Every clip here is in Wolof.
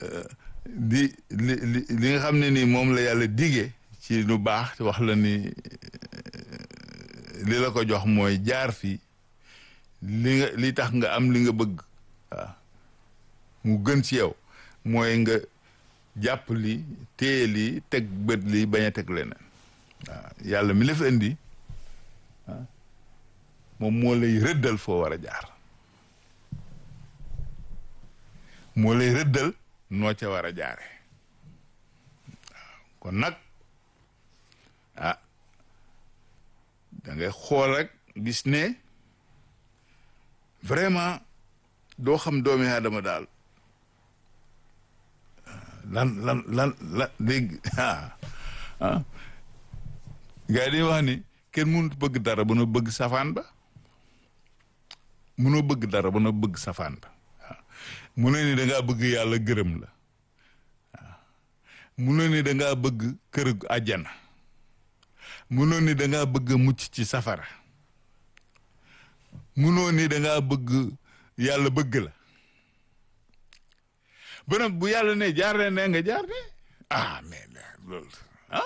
di li li li nga xam ne ni moom la yàlla dige ci lu baax wax la ni li la ko jox mooy jaar fii li nga li tax nga am li nga bëgg waaw mu gën ci yow mooy nga jàpp li téye li teg bët li bañ a teg leneen waaw yàlla mi la fi indi moom moo lay rëddal foo war a jaar moo lay rëddal noo ca war a jaare waaw kon nag ah da ngay xool rek gis ne vraiment doo xam doomi aadama daal lan lan lan lan léegi ah ah gars yi dañuy wax ni kenn mënut bëgg dara ba na bëgg safaan ba mënoo bëgg dara ba na bëgg safaan ba waaw mu ne ni da ngaa bëgg yàlla gërëm la waaw mu ne ni da ngaa bëgg kër àjjana munoo ni da ngaa bëgg mucc ci safara munoo ni da ngaa bëgg yàlla bëgg la ba nag bu yàlla ne jaar ne nga jaar ne ah mais loolu ah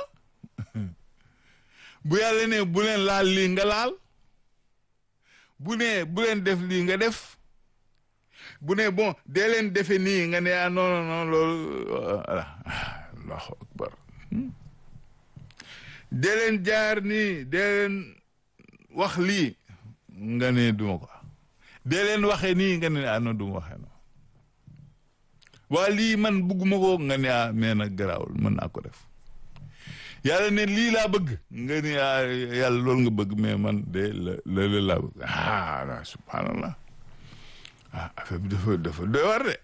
bu yàlla ne bu leen laal lii nga laal bu ne bu leen def lii nga def bu ne bon dee leen defe nii nga ne ah non non loolu voilà allahu akbar dee leen jaar nii dee leen wax lii nga ne duma ko dee leen waxee nii nga ne ah non duma waxee noonu waa lii man bugguma ko nga ne ah mais nag garaawul mën naa ko def yàlla ne lii laa bëgg nga ne ah yàlla loolu nga bëgg mais man de la la laa bëgg ah subhanallah ah affaire bi dafa dafa doy war de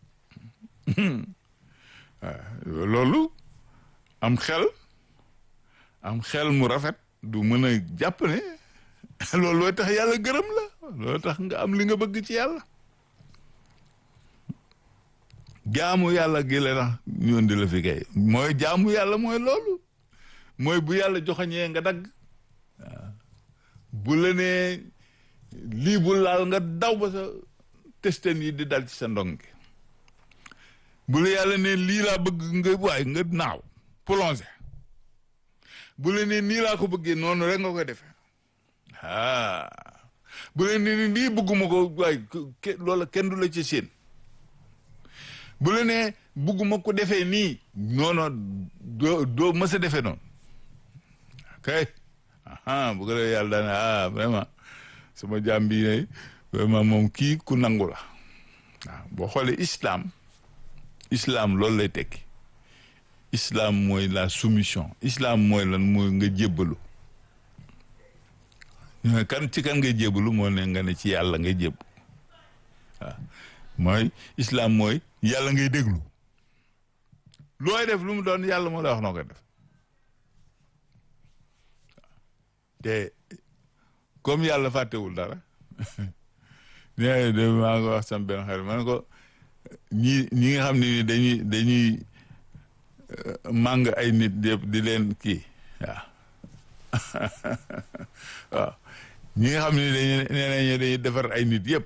loolu am xel am xel mu rafet du mën a jàpp ne loolu looy tax yàlla gërëm la loolu tax nga am li nga bëgg ci yàlla jaamu yàlla gi la tax ñu indi la fi kay mooy jaamu yàlla mooy loolu mooy bu yàlla joxañee nga dagg bu la nee lii bu laal nga daw ba sa testen yi di dal ci sa ndong gi bu la yàlla ne lii laa bëgg nga waay nga naaw plongé bu la ne nii laa ko bëggee noonu rek nga ko defee ah bu la ne nii bëgguma ko waay loola kenn du la ci seen bu la ne bëgguma ko defee nii noono doo doo mës a defee noonu kay aha bu ko defee yàlla daane ah vraiment sama jaam bi ne vraiment moom kii ku nangu la waaw boo xoolee islam islam loolu lay tekki islam mooy la soumission islam mooy lan mooy nga jébbalu kan ci kan ngay jébbalu moo ne nga ne ci yàlla ngay jébb waaw mooy islam mooy yàlla ngay déglu looy def lu mu doon yàlla moo lay wax noo koy def te comme yàlla fàttewul dara nee de maa ngi wax sam benn xarit ma ne ko ñi ñi nga xam ne ni dañuy dañuy màng ay nit yëpp di leen kii waaw waaw ñi nga xam ne dañuy nee nañu dañuy defar ay nit yëpp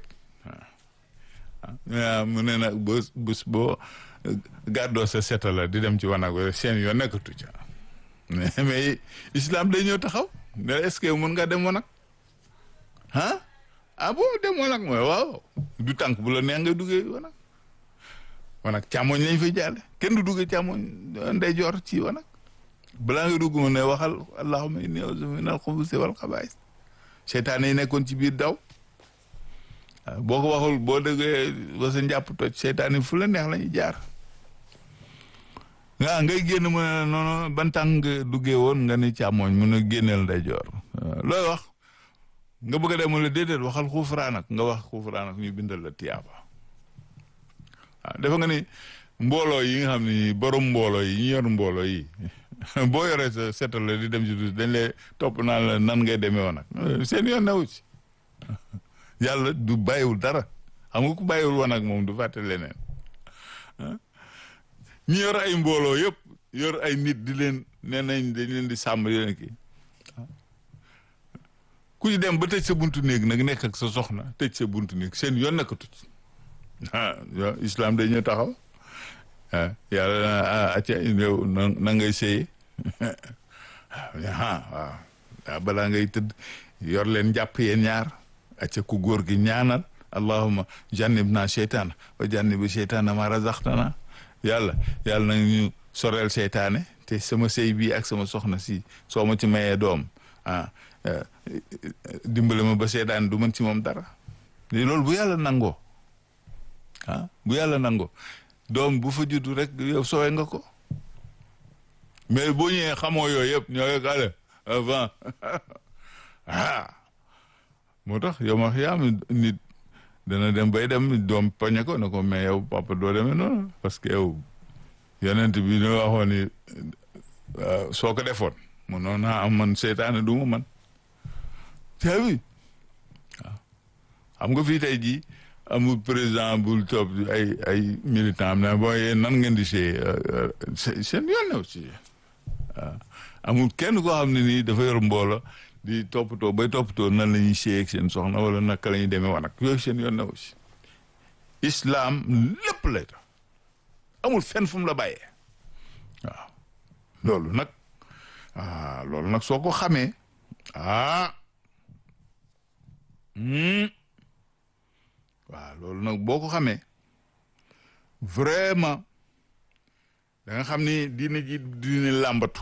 waaw mu ne nag bés bés boo gàddoo sa seta la di dem ci wanag seen yoon nekkatu ca mais islam day ñëw taxaw ne est-ce que mën nga dem wanag ah ah bon dem wanag mooy waaw du tànk bu la neex nga duggee wanag wanag càmmoñ lañ fay jaale kenn du duggee càmmoñ ndeyjoor ci wanag balaa nga dugg mu ne waxal allahumma inni a'udhu minal xubusi wal xabaa'is seytaane yi nekkoon ci biir daw boo ko waxul boo déggee ba sa njàpp toj seytaane fu la neex lañuy jaar nga ngay génn mu ne noonu ban tànk nga duggee woon nga ni càmmoñ mun a génneel ndeyjoor looy wax nga bëgg a dem la déedéet waxal xuufraan ak nga wax xuufraan ak ñu bindal la tiyaaba waaw dafa nga ni mbooloo yi nga xam ne borom mbooloo yi ñu yor mbooloo yi boo yoree sa setal la di dem ci dus dañ lay topp naan la nan ngay demee woon nag seen yoon newu ci yàlla du bàyyiwul dara xam nga ku bàyyiwul woon ak moom du fàtte leneen ñi yor ay mbooloo yëpp yor ay nit di leen nee nañ dañ leen di sàmm di leen kii ku ci dem ba tëj sa buntu néeg nag nekk ak sa soxna tëj sa buntu néeg seen yoon nekkatu ci ah islam day ñëw taxaw ah yàlla na ah acca yow na na ngay séye ah waaw balaa ngay tëdd yor leen jàpp yeen ñaar acca ku góor gi ñaanal allahumma jannib naa seytaana wa jannibi seytaana ma razaqtana yàlla yàlla na ñu soreel seytaane te sama sëy bii ak sama soxna si soo ma ci mayee doom ah dimbale ma ba seytaane du mën ci moom dara loolu bu yàlla nangoo ah bu yàlla nangoo doom bu fa juddu rek yow sowe nga ko mais boo ñëwee xamoo yooyu yëpp ñoo kale avant ah moo tax yow ma xiyaam nit dana dem bay dem doom pañe ko ne ko mais yow papa doo demee noonu parce que yow yonent bi ñu waxoon ni soo ko defoon mu noon naa am man seytaane du ma man tee bi waaw xam nga fii tey jii amul président bul topp ay ay militant am na boo yéen nan ngeen di see seen yoon new si waaw amul kenn koo xam ne nii dafa yor mboolo di toppatoo bay toppatoo nan la ñuy see ak seen soxna wala naka la ñuy demee wan ak yooyu seen yoon new si islam lépp lay tax amul fenn fu mu la bàyyee waaw loolu nag ah loolu nag soo ko xamee ah waaw loolu nag boo ko xamee vraiment da nga xam ni diine ji diine làmbatu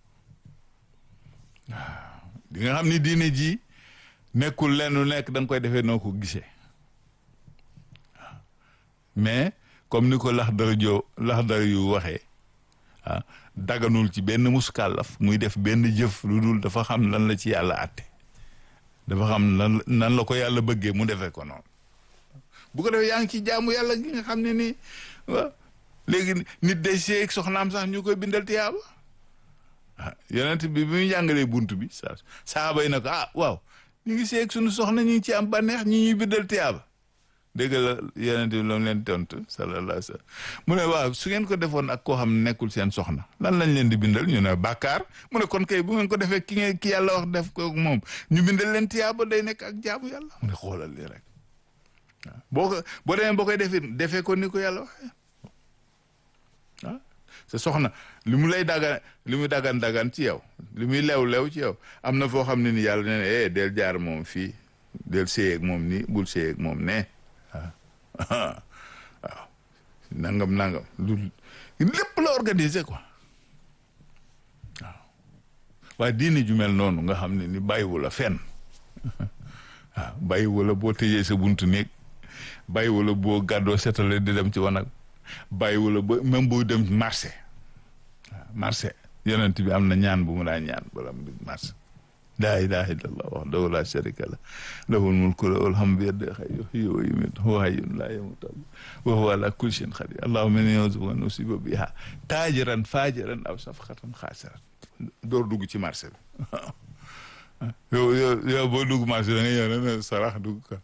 waaw di nga xam ni diine ji nekkul lenn lu nekk da nga koy defee noo ko gisee waaw mais comme ni ko lax dara joo lax dara yu waxee ah daganul ci benn muskàllaf muy def benn jëf lu dul dafa xam lan la ci yàlla àtte dafa xam nan nan la ko yàlla bëggee mu defee ko noonu bu ko defee yaa ngi ci jaamu yàlla gi nga xam ne nii waaw léegi nit day seeg soxnaam sax ñu koy bindal tiyaaba ah yonent bi bi muy jàngalee bunt bi sa saaba yi na ko ah waaw ñu ngi seeg suñu soxna ñu ngi ci am bànneex ñi ñuy bindal tiyaaba dégg la yonent bi loolu leen tontu sallallahu alayhi wa sallam mu ne waaw su ngeen ko defoon ak koo xam ne nekkul seen soxna lan lañ leen di bindal ñu ne bàkkaar mu ne kon kay bu ngeen ko defee ki ngeen ki yàlla wax def ko moom ñu bindal leen tiyaaba day nekk ak jaamu yàlla mu ne xoolal lii rek waaw boo ko boo demee boo koy defee defee ko ni ko yàlla waxee ah sa soxna li mu lay dagan li muy dagan dagan ci yow li muy lew lew ci yow am na foo xam ne ni yàlla nee na eh del jaar moom fii del séyeeg moom nii bul séyeeg moom ne waaw nangam nangam lu lépp la organiser quoi waaw waaye diine ju mel noonu nga xam ne ni bàyyiwu la fenn waaw bàyyiwu la boo tëjee sa buntu néeg bàyyiwu la boo gàddoo setale di dem ci wanag bàyyiwu la ba même boo dem marché waaw marché yonent bi am na ñaan bu mu daa ñaan bala mu marché laa ilaha illallah wahdahu la sharika lah lahul mulku wa lahul hamdu biyadihi al-khayru yuhyi wa yumiitu huwa hayyun la yamuutu wa huwa ala kulli shay'in qadir allahumma inni a'udhu bika an usiba biha taajiran faajiran aw safqatan xaasiran door dugg ci marché bi yow yow yow boo dugg marché da nga ñëw ne sarax dugg ka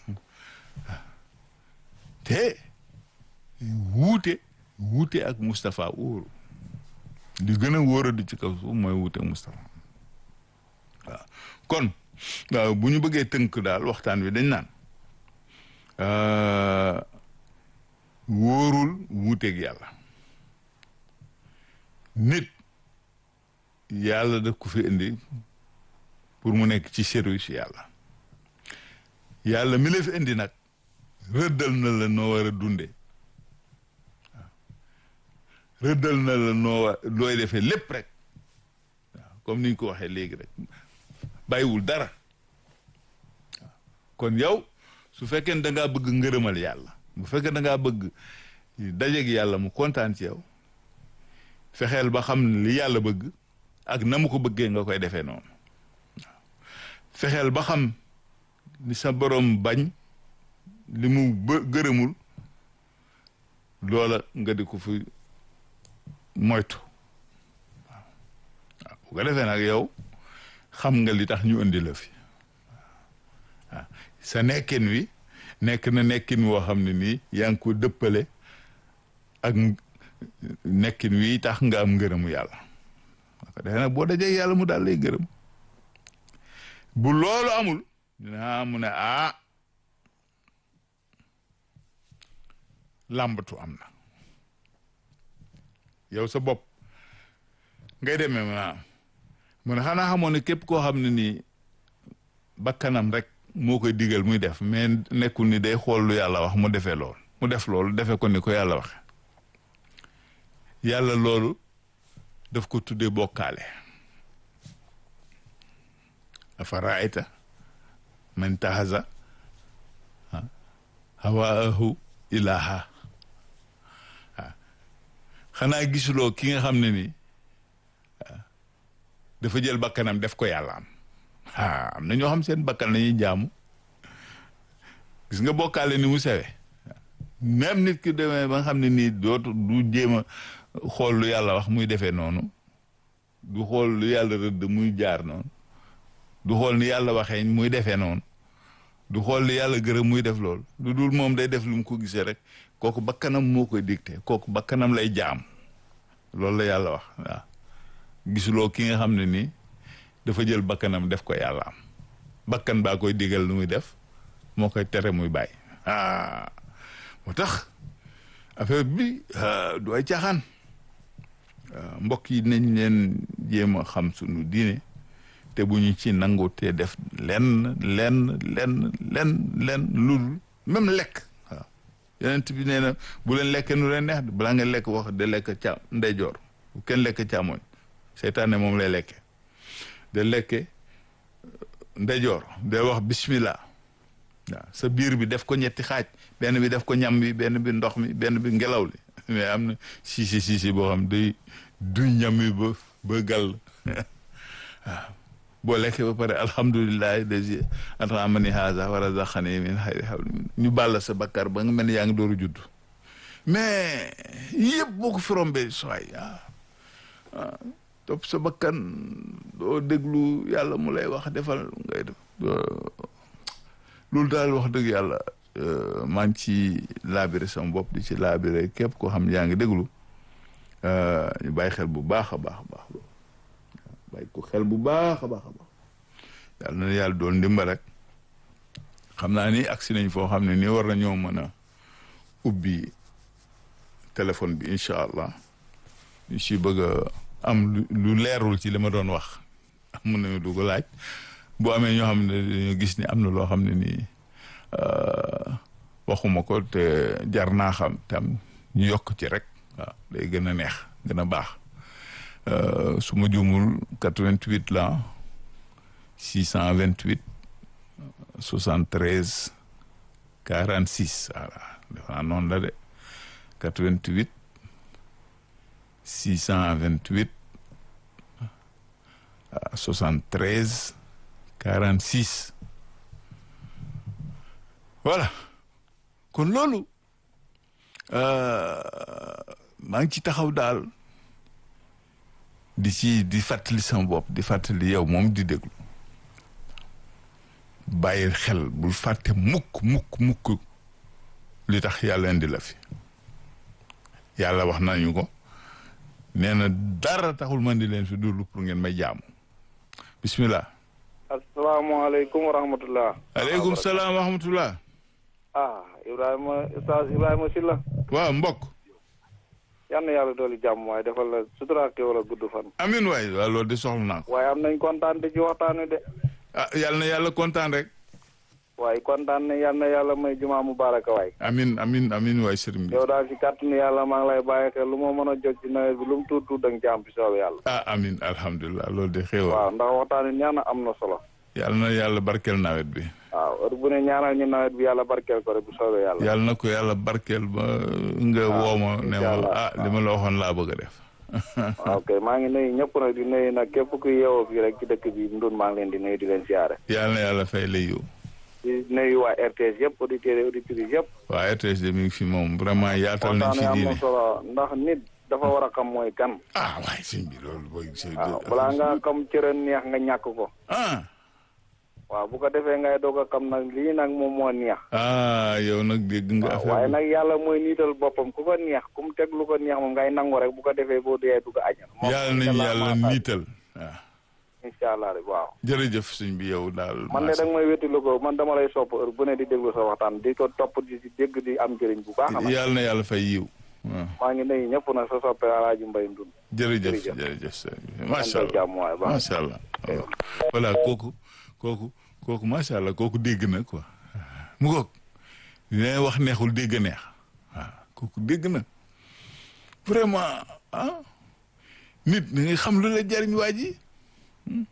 te wuute wuute ak Moustapha wóoru li gën a wóor di ci kaw suuf mooy wuute Moustapha waaw kon waaw bu ñu bëggee tënk daal waxtaan wi dañ naan wóorul wuuteeg yàlla nit yàlla daf ko fi indi pour mu nekk ci service yàlla yàlla mi la fi indi nag rëddal na la noo war a dundee waaw rëddal na la noo war looy defee lépp rek waaw comme ni ñu ko waxee léegi rek bàyyiwul dara kon yow su fekkee da ngaa bëgg ngërëmal yàlla bu fekkee da ngaa bëgg dajeeg yàlla mu kontaan ci yow fexeel ba xam li yàlla bëgg ak na mu ko bëggee nga koy defee noonu waaw fexeel ba xam li sa borom bañ li mu bë gërëmul loola nga di ko fi moytu waaw waaw bu ko defee nag yow xam nga li tax ñu indi la fi waaw sa nekkin wi nekk na nekkin woo xam ne nii yaa ngi ko dëppale ak nekkin wi tax nga am ngërëmu yàlla ko defee nag boo dajee yàlla mu daal lay gërëm bu loolu amul dinaa mu ne ah làmbatu am na yow sa bopp ngay demee maanaam mu ne xanaa xamoon ne képp koo xam ne nii bakkanam rek moo koy digal muy def mais nekkul ni day xool lu yàlla wax mu defee loolu mu def loolu defee ko ni ko yàlla waxe yàlla loolu daf ko tuddee bokkaale afaraayta man taxasa hawaahu ilaha waaw xanaa gisuloo ki nga xam ne ni dafa jël bakkanam def ko yàlla am ah am na ñoo xam seen bakkan lañuy jaamu gis nga bokkaale ni mu sewe même nit ki demee ba nga xam ne nii dootu du jéem a xool lu yàlla wax muy defee noonu du xool lu yàlla rëdd muy jaar noonu du xool ni yàlla waxee muy defee noonu du xool li yàlla gërëm muy def loolu lu dul moom day def lu mu ko gisee rek kooku bakkanam moo koy dicté kooku bakkanam lay jaam loolu la yàlla wax waaw gisuloo ki nga xam ne nii dafa jël bakkanam def ko yàlla am bakkan baa koy digal lu muy def moo koy tere muy bàyyi ah moo tax affaire bi du ay caaxaan mbokk yi nañ leen jéem a xam sunu diine te bu ñu ci nangu te def lenn lenn lenn lenn lenn lul même lekk waaw yonent bi nee na bu leen lekkee nu leen neex balaa nga lekk wax de lekk ca ndeyjoor bu kenn lekk càmmoñ seytaane moom lay lekke de lekke ndeyjoor de wax bismillah waaw sa biir bi def ko ñetti xaaj benn bi def ko ñam bi benn bi ndox mi benn bi ngelaw li mais am na siisi siisi boo xam day duy ñam bi ba ba gàll waaw boo lekkee ba pare alhamdulilahi lazi at'amani haza wa razaqani min xayri hawli ñu bàll sa bakkar ba nga mel ni yaa ngi dooru judd mais yëpp boo ko firombee soay ah topp sa bakkan doo déglu yàlla mu lay wax defal ngay def loolu daal wax dëgg yàlla maa ngi ci laabire sama bopp di ci laabire képp koo xam yaa ngi déglu ñu bàyyi xel bu baax a baax a baax bàyyi ko xel bu baax a baax a baax yàlla na yàlla doon ndimbal rek xam naa ni agsi nañ foo xam ne nii war nañoo mën a ubbi téléphone bi incha allah ñu si bëgg a am lu leerul ci li ma doon wax mun nañu dugg laaj bu amee ñoo xam ne dañoo gis ni am na loo xam ne nii waxuma ko te jar naa xam tam ñu yokk ci rek waaw day gën a neex gën a baax su ma juumul 88 la 628 73 46 voilà defe naa noonu la de 88 628 73 46 voilà kon loolu maa ngi ci taxaw daal di ci di fàttali sama bopp di fàttali yow moom di déglu bàyyi xel bul fàtte mukk mukk mukk li tax yàlla indi la fi yàlla wax nañu ko nee na dara taxul man di leen fi dul pour ngeen may jaamu bismillah asalaamaaleykum wa rahmatullah aleykum salaam wa rahmatullah ah ibrahima ustaas ibrahima silla waaw mbokk yal na yàlla dooli jàmm waaye defal la sutura ak wala gudd fan amin waay waaw loolu de soxla naa ko waaye am nañ kontaan de ci waxtaan wi de ah yàlla na yàlla kontaan rek waaye kontaan ne yal na yàlla may jumaa mubaaraka waay amin amin amin waay sëriñ bi yow daal ci kàttanu yàlla maa ngi lay bàyyi xel lu ma mën a jot ci nawet bi lu mu tuut tuut da nga ci am ci soobu yàlla ah amin alhamdulilah loolu de xéewal waaw ndax waxtaan wi ñaan am na solo yàlla na yàlla barkeel nawet bi waaw heure bu ne ñaanal ñu nawet bi yàlla barkeel ko rek bu soobee yàlla yàlla na ko yàlla barkeel ba nga wooma ne ma ah li ma la waxoon laa bëgg a def waaw kay maa ngi nuyu ñëpp nag di nuyu nag képp kuy yeewoo fii rek ci dëkk bi ndun maa ngi leen di nuyu di leen siyaare yàlla na yàlla fay lay yow di nuyu waa RTS yëpp auditeurs et auditrices yëpp waa RTS de mi ngi fi moom vraiment yaatal nañ ci waxtaan wi am diine na solo ndax nit dafa war a xam mooy kan ah waay sëñ bi loolu booy sëñ waaw balaa nga xam cëran neex nga ñàkk ko ah waaw bu ko defee ngay doog a xam nag lii nag moom moo neex ah yow nag dégg nga waaw affaire waaye bi nag yàlla mooy niital boppam ku ko neex ku mu teg lu ko neex moom ngay nangu rek bu ko defee boo dee dugg àjjana moom yàlla nañu yàlla niital waaw incha allah rek waaw jërëjëf sëñ bi yow daal man de danga may wetti lu ko man dama lay sopp heure bu ne di déglu sa waxtaan di ko topp di di dégg di am njëriñ bu baax a baax yàlla na yàlla fay yiw waaw maa ngi nuyu ñëpp nag sa soppe Alaaji Mbay Ndun jërëjëf Jërëjëf. jërëjëf sëñ bi macha Ànd ak allah jàmm waay baax macha allah waaw. voilà kooku kooku kooku macha allah kooku dégg na quoi mu ngoog li wax neexul dégg neex waaw kooku dégg na vraiment ah nit da ngay xam lu la jariñ waa ji hmm.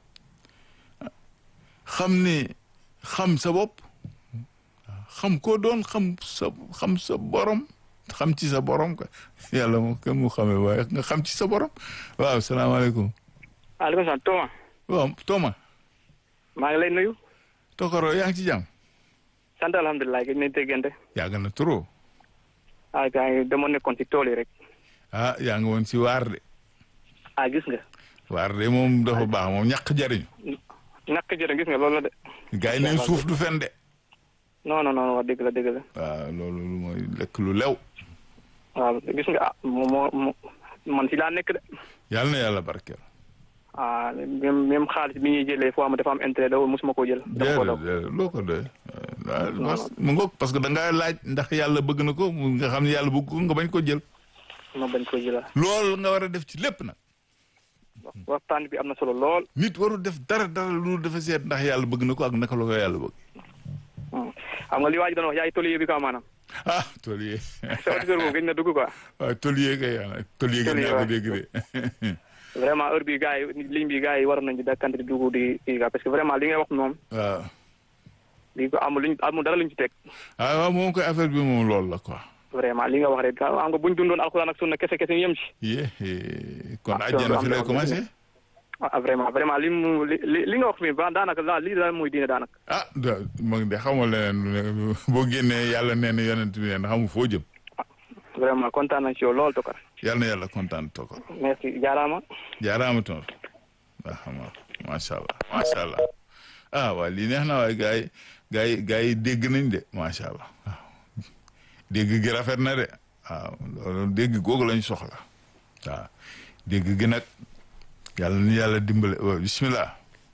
xam ne xam sa bopp xam koo doon xam sa xam sa borom xam ci sa borom quoi yàlla moom kenn mu xamee waaye nga xam ci sa borom waaw salaamaaleykum maaleykum salaam Thomas waaw Thomas maa ngi lay nuyu Tokoro yaa ngi ci jàmm sant alhamdulilah gëj nañ déggante yàgg na trop ah gaa ngi dama nekkoon ci tool yi rek ah yaa ngi woon si waar de ah gis nga waar de moom dafa baax moom ñàkk jariñu ñàkk jërë gis nga loolu la de gars yi neen suuf du fen de non non non wax dëgg la dëgg la waaw loolu lu mooy lekk lu lew waaw gis nga ah moo moo man si laa nekk de yàlla na yàlla barkeel ah même même xaalis bi ñuy jëlee foo am dafa am intérêt da mosuma koo jël dama ko déedéet daw déedéet loo ko doy mu ngoog parce que da ngaa laaj ndax yàlla bëgg na ko mu nga xam ne yàlla bëgg ko nga bañ ko jël ma bañ ko jëla loolu nga war a def ci lépp nag waxtaan bi am na solo lool nit warul def dara dara lu dafa seet ndax yàlla bëgg na ko ak naka la ko yàlla bëgg xam nga li waa ji doon wax yaay tolier bi quoi maanaam ah tolier sa auditeur boobu gëj na dugg quoi waaw tolier kay yàlla tolier gën naa ko dégg de vraiment heure bi gars yi ligne bi gars yi waroon nañ di dakkante di dugg di kii quoi parce que vraiment li ngay wax moom waaw li ko amul luñ amul dara luñ ci teg ah waaw moom koy affaire bi moom loolu la quoi vraiment li nga wax rek xam nga buñ dundoon alxuraan ak sunna kese kese ñu yem ci yé kon Ah, àjjana fi am na- lay commencé ah vraiment vraiment li mu li li li nga wax mi ba daanaka daal lii daal mooy diine daanaka ah da moom de xamal leneen lu ne boo génnee yàlla nee na yonent bi nee na xamu foo jëm vraiment kontaan nañ ci yow lool Tokar yàlla na yàlla kontaan tooko merci jaaraama jaaraama toon waa xam nga macha allah macha allah ah waa lii neex na waaye gars yi gars yi gars yi dégg nañ de macha allah waaw dégg gi rafet na de waaw loolu dégg googu lañ soxla waaw dégg gi nag yàlla ni yàlla dimbale waaw bismillah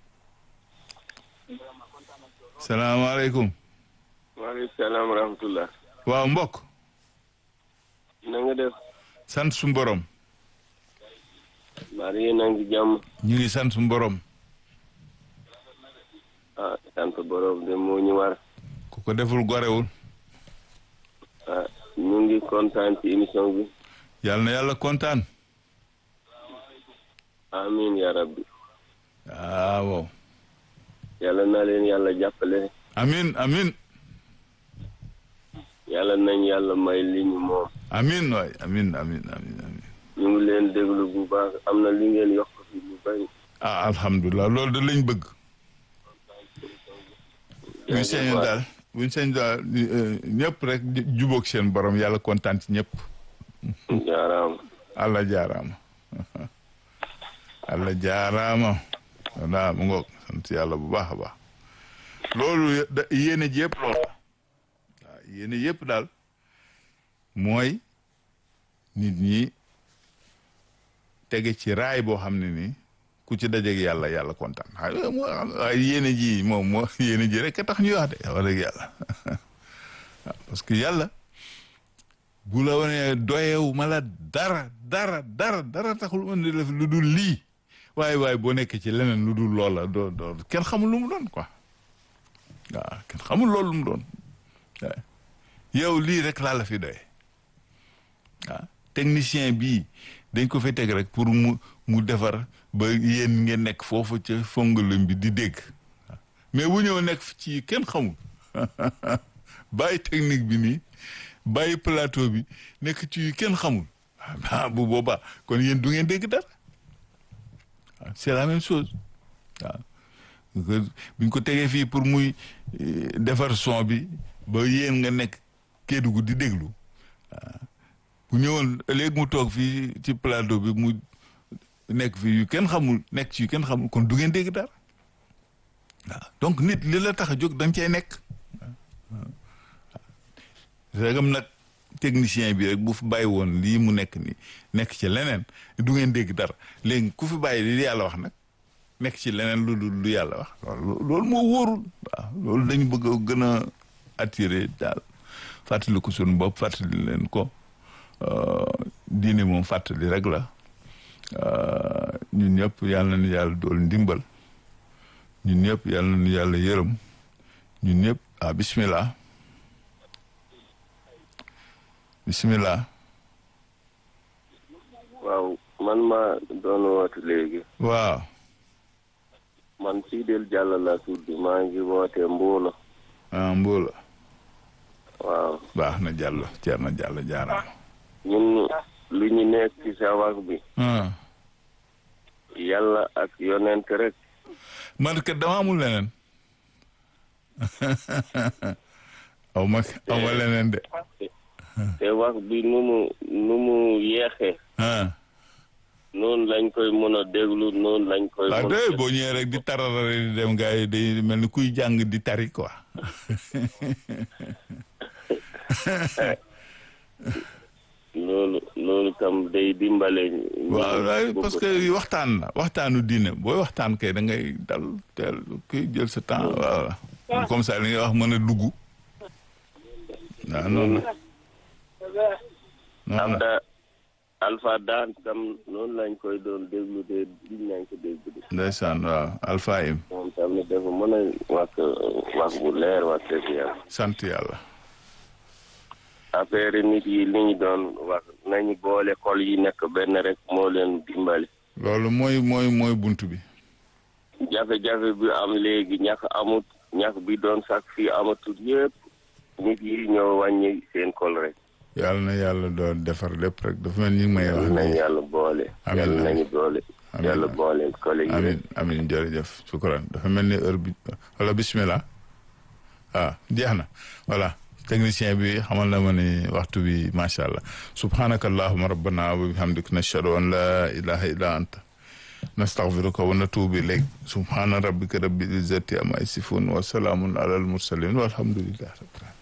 salaamaaleykum waaleykum salaam wa rahmatullah waaw mbokk na nga def sant su borom maa ngi nangi jàmm ñu ngi sant su borom ah sant borom de moo ñu war ku ko deful gorewul ah ñu ngi kontaan ci émission bi yàlla na yàlla kontaan amin ya rabbi waaw yàlla na leen yàlla jàppale amin amin yàlla nañ yàlla may li ñu moom amin waay amin amin amin amin ñu ngi leen déglu bu baax am na li ngeen yokk fi lu bari ah alhamdulilah loolu da lañ bëgg buñ sañoon daal buñ sañ daal ñëpp rek jubóog seen borom yàlla kontaan ci ñëpp jaaraam allah jaaraama allah jaaraama voilà mu ngoog sant yàlla bu baax a baax loolu da yéene ji yëpp loolu la waaw yéene yëpp daal mooy nit ñi tege ci raay boo xam ne ni ku ci dajeeg yàlla yàlla kontaan waaye yéene ji moom moo yéene ji rek a tax ñuy wax de wax dëgg yàlla waaw parce que yàlla bu la wane doyewu ma la dara dara dara dara taxul mën di def lu dul lii waaye waaye boo nekkee ci leneen lu dul loola doo doo kenn xamul lu mu doon quoi waaw kenn xamul loolu lu mu doon waaw yow lii rek laa la fi doye waaw technicien bii dañ ko fi teg rek pour mu mu defar ba yéen ngeen nekk foofu ca fongalam bi di dégg mais bu ñëw nekk ci kenn xamul bàyyi technique bi nii bàyyi plateau bi nekk ci yu kenn xamul ah bu boobaa kon yéen du ngeen dégg dara waaw c'est la même chose waaw biñ ko tegee fii pour muy defar son bi ba yéen nga nekk Kédougou di déglu waaw bu ñëwoon léegi mu toog fii ci plateau bi mu nekk fii yu kenn xamul nekk ci yu kenn xamul kon du ngeen dégg dara waaw donc nit li la tax a jóg da nga cay nekk waaw regam nag technicien bi rek bu fi bàyyi woon lii mu nekk ni nekk ci leneen du ngeen dégg dara léegi ku fi bàyyi li yàlla wax nag nekk ci leneen lu lu lu yàlla wax loolu moo wóorul waaw loolu dañu bëgg a gën a attirer daal fàttali ko suñu bopp fàttali leen ko diine moom fàttali rek la ñun ñëpp yàlla na yàlla dool ndimbal ñun ñëpp yàlla na yàlla yërëm ñun ñëpp ah bismillah bismillah waaw man ma doon woote léegi waaw man Fidel Diallo la tudd maa ngi woote Mbuulo ah mboola waaw baax na jàll ceer na jàll jaaraama ñun lu ñu nekk ci sa wax bi ah yàlla ak yonent rek man kat dama amul leneen aw ma aw ma leneen de te wax bi nu mu nu mu yeexee ah noonu lañ koy mën a déglu noonu lañ koy waaw mën de boo ñëwee rek di tararare di dem gars yi day mel ni kuy jàng di tari quoi loolu loolu tam day dimbale waaw waaye parce que waxtaan la waxtaanu diine booy waxtaan kay da ngay dal teel kuy jël sa temps voilà comme ça li ngay wax mën a dugg waaw noonu la noonu am la da alpha daan tam noonu lañ koy doon déglu de diñ nañ ko déglu de ndeysaan waaw alpha im moom tamit dafa mën a wax wax bu leer wax dëgg yàlla sant yàlla affaire nit yi li ñu doon wax nañu boole xol yi nekk benn rek moo leen dimbali loolu mooy mooy mooy bunt bi jafe-jafe bi am léegi ñax amut ñax bi doon sax fii amatut yëpp nit yi ñoo wàññi seen xol rek yàlla na yàlla doon defar lépp rek dafa mel ni ngi may wax yàlla nañu nii yàlla boole Amiin, yàlla amiin. nañu boole Amiin, yàlla amiin. boole collègue yi rek amin amin jërëjëf shukran dafa mel ni heure bi wala bismillah ah jeex na voilà technicien bi xamal na ma ni waxtu bi macha allah subhanaka allahuma rabbana wa bihamdik nashhadu an la ilaha illa anta nastaghfiruka wa natubu ilayk subhana rabbika rabbil izzati amma yasifun wa salamun ala al mursalin walhamdulillahi rabbil alamin